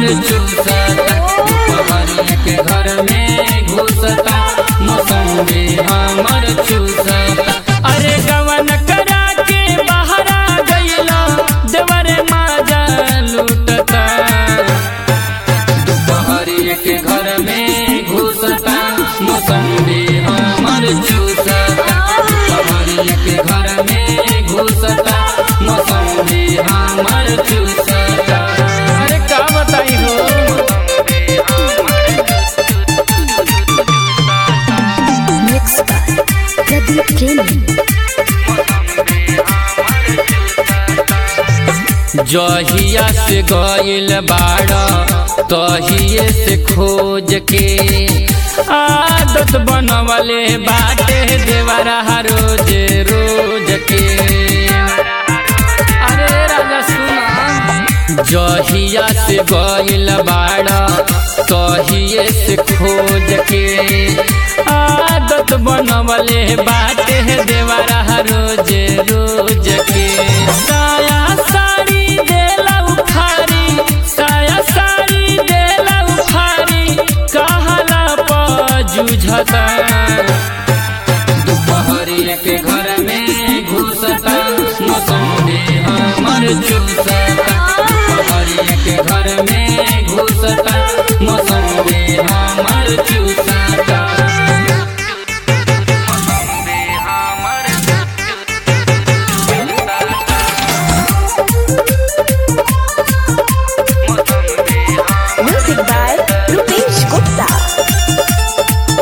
चूसता दुपहरिया के घर में घुसता मौसम्बी हमर चूसता अरे गवन करा के बहरा गईला देवरे माजा लूटता दुपहरिया के घर में घुसता मौसम्बी हमर चूसता दुपहरिया के घर में घुसता मौसम्बी हमर चूसता अरे का बताई हो Mixed by Pradeep Premi. जहिया से गइल बाड़ तहिए से खोज के आदत बनवले बाटे देवरा रोज रोज के अरे राजा सुना जहिया से गइल बाड़ तहिए से खोज के आदत बनवले बाटे देवरा रोज रोज के साया साड़ी देला उखारी साया साड़ी देला उखारी कहला पजुझता दुपहरिया के घर में घुसता मौसम्बी हमर चूसता दुपहरिया के घर में घुसता मौसम्बी हमर चूसता मौसम्बी हमर Music by Rupesh Gupta.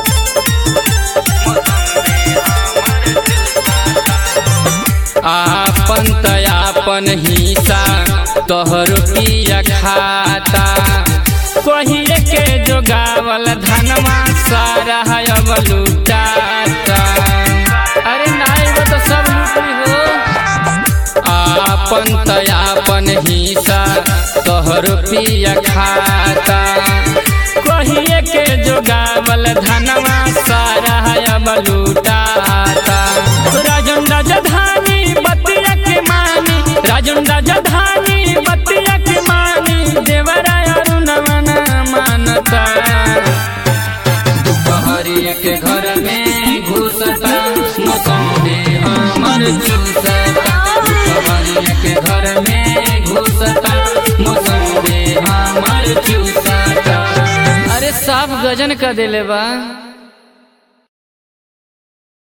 आपन तयापन हिस्सा तोहर पिया खाता कहिए के जोगावल धनमा सारा है अब लुटाता अरे नाई वो तो सब लुटी हो आपन तयापन हिस्सा तोहर पिया खाता कहिए के जोगावल धनमा सारा है अब लुटाता राजन राजधानी बतिया के मानी राजन राजधानी बतिया के मानी देवराय अरुणवन मानता दुपहरिया के घर में घुसता मौसम्बी हमर चूसता दुपहरिया के घर में घुसता मौसम्बी हमर चूसता अरे साफ गजन का दिले बा